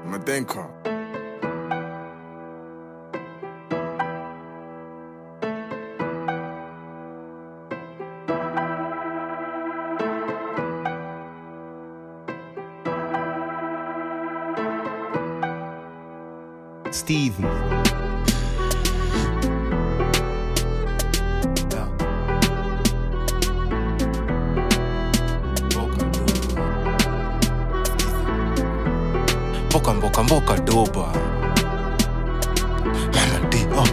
Madenka. Stevie. mboka mboka mboka doba mana dox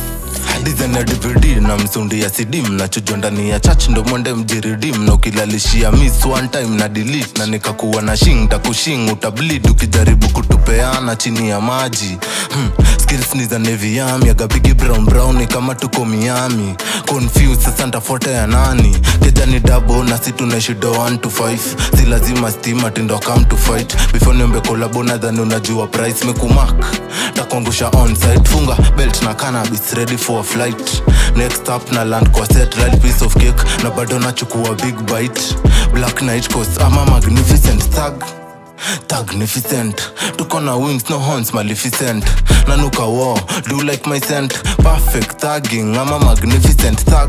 dizana dvd na msundi ya cd mnachujwa ndani ya chach ndo mwende mjiridim na ukilalishia miss one time na delete na nikakuwa na shing takushing utablid ukijaribu kutupeana chini ya maji hmm. skills ni za nevi yami agabigi brown brown ni kama tuko miami confused sasa ntafuata ya nani keja ni dabo na si tunaishido 1 to 5 si lazima stima tindo come to fight before niombe kolabo nadhani unajua price mekumak takuangusha onsite funga belt na cannabis ready for a flight next up na land kwa set right piece of cake na bado nachukua big bite black night coast ama magnificent thug Magnificent tuko na wings no horns maleficent nanuka war do like my scent perfect thugging ama magnificent thug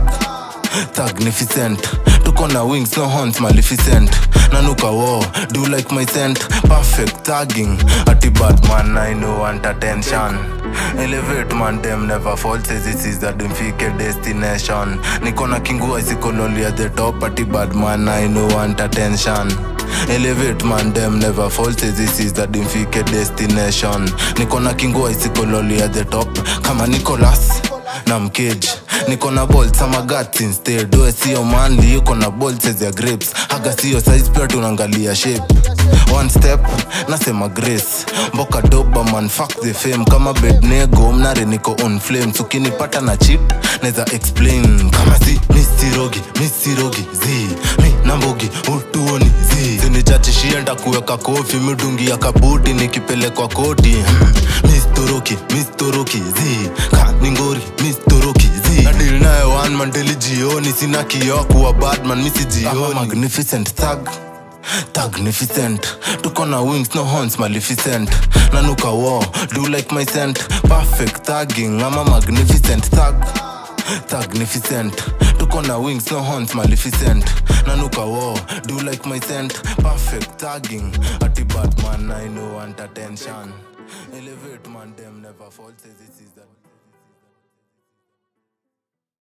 Magnificent tuko na wings no horns maleficent nanuka war do like my scent perfect thugging ati batman i know want attention elevate man them never fall says this is the dimfike destination niko na kingua isikololi at the top ati badman i know want attention elevate man them never fall says this is the dimfike destination niko na kingua isikololi at the top kama nicolas na mkage niko na bolt ama guts instead we sio manli yuko na bolts ya grapes haga sio size pia tunaangalia shape one step nasema grace mboka doba man fuck the fame kama bednego mnare niko on flames ukinipata na chip neza explain kama si misirogi misirogi zi mi nambogi utuoni zi sinichachishie ndakuweka kofi midungi ya kabuti nikipelekwa koti hmm. mistoroki mistoroki zi kaningori mistoroki zi nadil naye one man daily jioni sina kioo kuwa badman misijioni magnificent thug Magnificent tuko na wings no horns maleficent nanuka war do like my scent perfect thugging ama magnificent thug Magnificent tuko na wings no horns maleficent nanuka war do like my scent perfect thugging ati batman i know want attention elevate man them never fall says this is that